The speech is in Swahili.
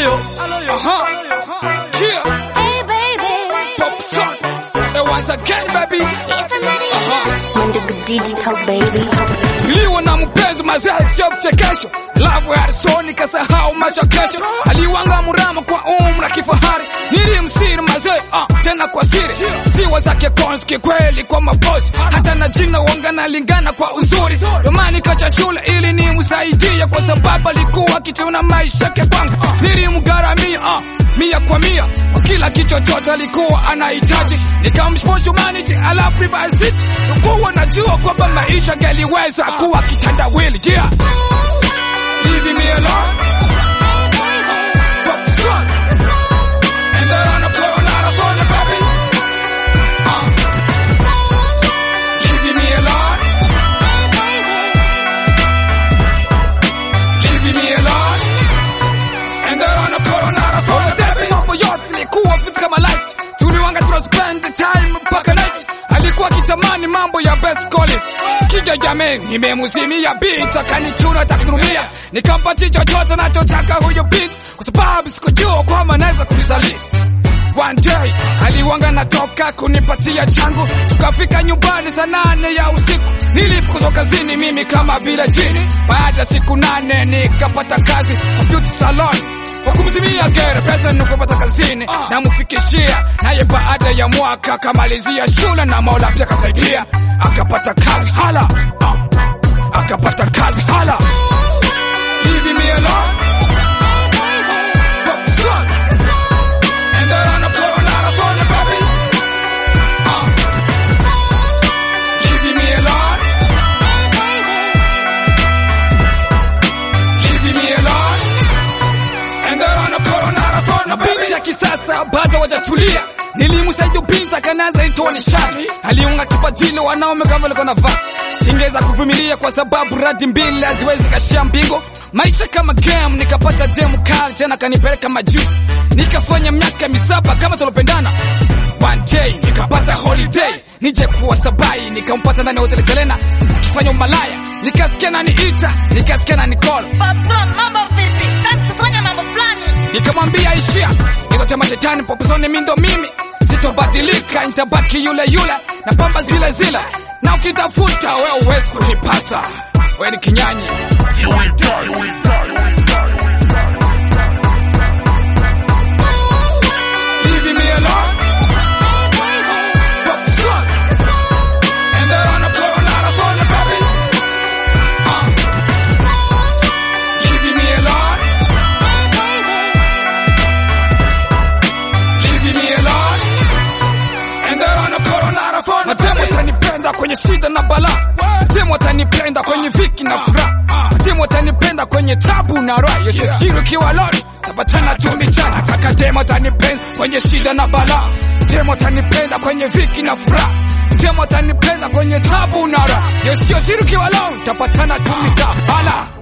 yo. Uh-huh. Yeah. Hey baby, Pop song. And once again, baby. if I'm ready or not. Mandugu Digital baby. Niliwa na mpenzi mazee sio mchekesho. Love ya soni kasahau macho kesho. Aliwanga murama kwa umra kifahari. Nilimsiri mazee ah, tena kwa siri. Siwa zake cons kikweli kwa mapozi. Hata na jina wanga nalingana kwa uzuri. Romani kacha shule ili nimsaidie kwa sababu alikuwa kituna maisha yake kwangu. Nilimgaramia ah, mia kwa mia kwa kila kichochote alikuwa anahitaji. Nikamsponsor humanity alafu reverse it. Kuwa najua kwamba maisha galiweza kuwa kitandawili. Yeah. Leave me alone. And then on the floor, not a phone, baby. Uh. Leave me alone. Leave me alone. And then on the floor, not a phone, baby. Mambo yote ilikuwa fit kama light. Tuliwanga tuna spend the time mpaka night. Alikuwa kitamani mambo ya best call it. Sikija jameni, nimemuzimia beat akanichuna taknulia. Nikampatia chochote anachotaka huyo beat kwa sababu sikujua kwamba naweza kulisaliti. One day aliwanga natoka kunipatia changu, tukafika nyumbani saa nane ya usiku. Nilifukuzwa kazini mimi kama vile jini. Baada ya siku nane nikapata kazi kwa beauty salon kwa kumzimia gere pesa nikupata kazini namfikishia naye baada ya mwaka akamalizia shule na Mola pia akasaidia akapata kazi hala ah, akapata kazi hala Leave me alone. And then on the floor, not a phone, baby. Uh. Leave me alone. Leave me alone. And then on the floor, not a phone, baby. Binti ya kisasa bado wajatulia nilimsaidia binti akanaza itoa nishani aliunga kipadini wanaume kama walikuwa navaa singeweza kuvumilia kwa sababu radi mbili haziwezi kashia mbingo maisha kama game nikapata demu kali tena kanipeleka majuu nikafanya miaka misaba kama tulopendana One day nikapata holiday nije kuwa sabai nikampata ndani ya hoteli Selena akifanya umalaya nikasikia nani ita nikasikia nani call Papa, mambo vipi? Nataka tufanye mambo fulani. nikamwambia ishia nikotema shetani popesoni mindo mimi sitobadilika nitabaki yule yule na pamba zile zile na ukitafuta we uwezi kunipata we ni kinyanyi Leave me alone. And then on the floor, not a phone, baby. Uh. Leave me alone. Leave me alone. And then on the floor, not a phone, Matemo atanipenda kwenye shida na bala. Matemo atanipenda kwenye viki na furaha. Matemo atanipenda kwenye tabu na raha. Yesu siri kiwa lori. Tapatana chumbi chana. Nataka demo atanipenda kwenye shida na bala. Demo atanipenda kwenye viki na furaha. Demo atanipenda kwenye tabu na raha. Yesu siri kiwa lori. Tapatana chumbi chana. Bala.